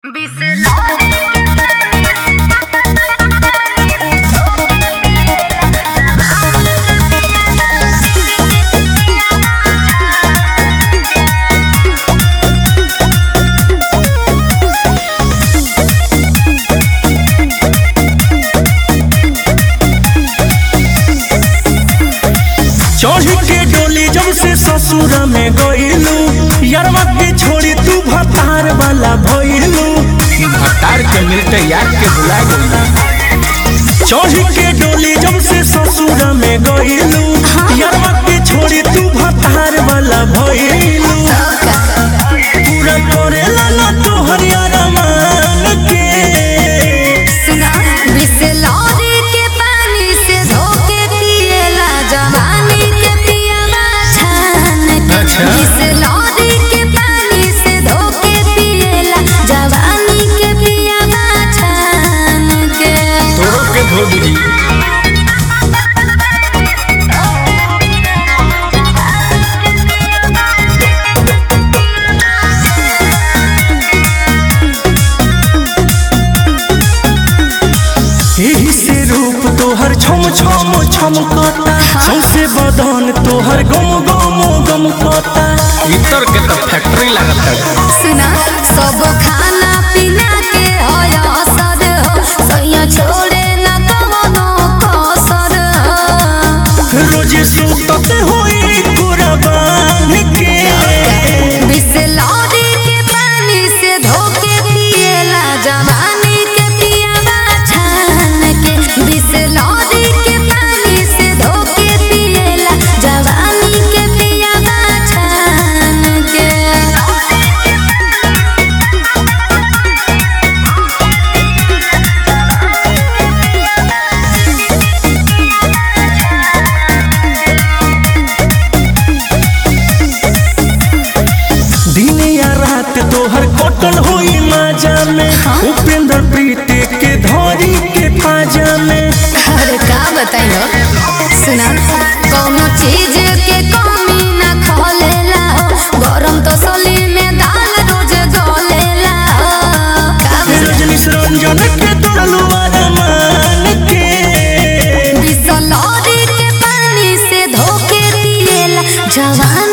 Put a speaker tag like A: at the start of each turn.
A: चढ़ी के डोली जब से ससुर में गईलू यारवा के छोड़ी तू भतार वाला भइलू
B: भतार के मिलते यार के बुला गई
A: चढ़ी के डोली जब से ससुर में गईलू यारवा के छोड़ी तू भतार वाला भइलू पूरा करेला ना तोहर अरमान के
C: बिसलौरी के पानी से धोके पिएला जवानी के पियावा छान के
B: अच्छा।
C: बिसलौरी के पानी से धोके पिएला जवानी के पियावा छान के
B: तोरो के धो दी
A: एही से रूप तोहर छम छम छमकता सौसे बदन तोहर गम गम गमकता
B: इतर के तो फैक्ट्री लागत है
C: सुना सब खाना पीना के होय असर हो सैया छोड़े ना कवनो कसर हो
A: रोजे सुतते होई कुर्बान के
C: बिसलौरी के पानी से धोके पिएला जवानी के पियावा छान के बिसलौरी के पानी से धोके पिएला जवानी के पियावा छान के
A: दिन या रात तोहर कटल होई माजा में उपेंद्र प्रीत के धरी के पाजा में
C: अरे का बताइयो सुना कोनो चीज के कमी ना खोलेला हो गरम तो सली में दाल रोज गलेला हो का
A: रजनीश रंजन के तोड़लू अरमान के
C: बिसलौरी के पानी से धोके पिएला जवान